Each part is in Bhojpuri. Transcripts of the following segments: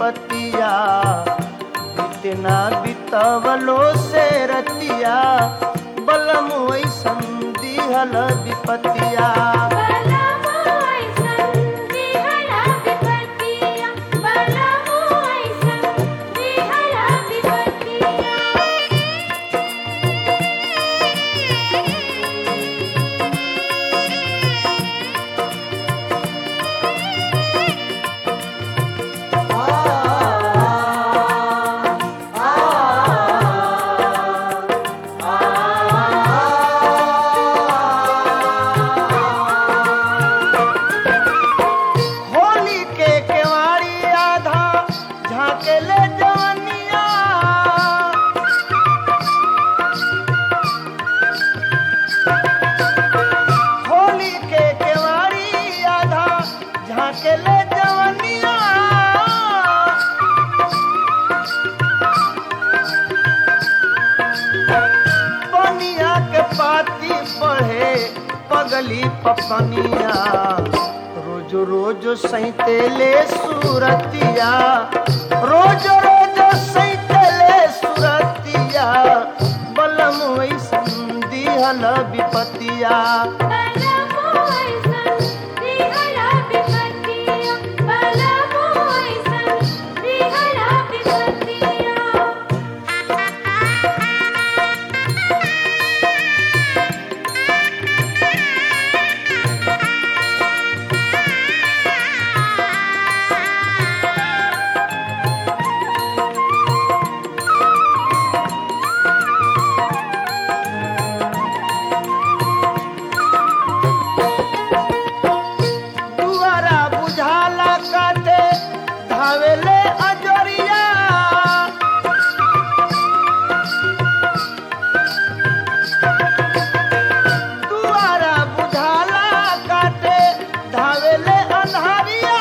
विपतिया इतना बितवलो से रतिया बलम वैसन दिहल विपतिया होली के केवाड़ी आधा झाके ले जवनिया होली के केवाड़ी आधा झाके ले जवनिया पनिया के पाती बढ़े पगली पपनिया रोज रोज सैते ले सूरतिया रोज रोज सैते ले सूरतिया बलम वैसन दिहल विपतिया दुआरा बुझाला काटे धावेले अजरिया दुआरा बुझाला काटे धावेले अन्हारिया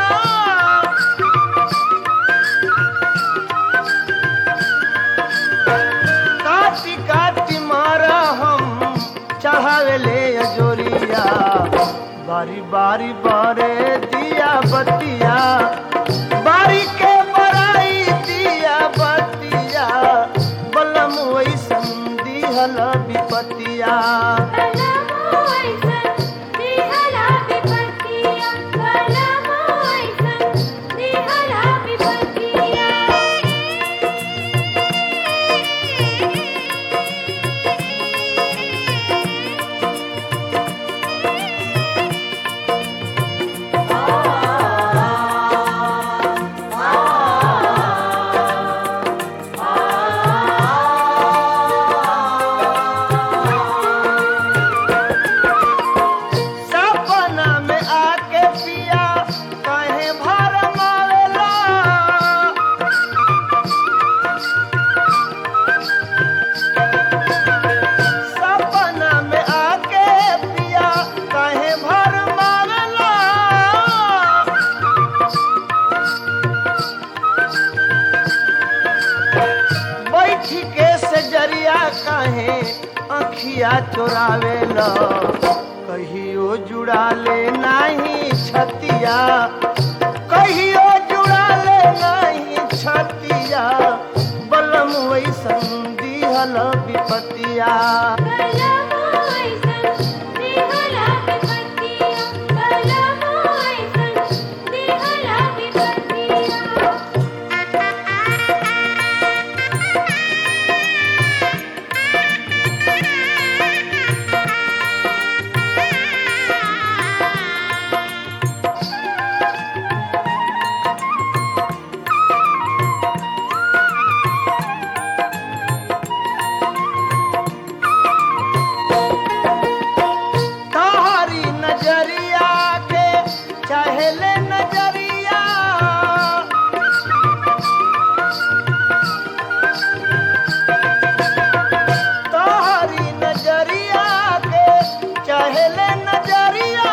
काटी काटी मारा हम चढ़ावेले अजोरिया बारी बारी बारे दिया बतिया बारी के बराई दिया बतिया बलम वैसन दिहल विपतिया सपना में आके पिया कहे भर मावेला सपना में आके पिया कहे भर मावेला बैठी के से जरिया कहे अखिया चोरावेला कहियो जुड़ा ले नाही छतिया कहियो जुड़ा ले नाही छतिया बलम वैसन दिहल विपतिया तोहरी नजरिया के चहले नजरिया तोहरी नजरिया के चहले नजरिया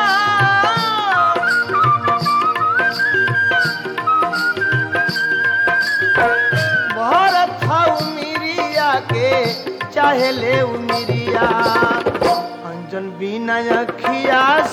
भारत हाउ मिरिया के चाहे ले उमिरिया अंजन बिना अखिया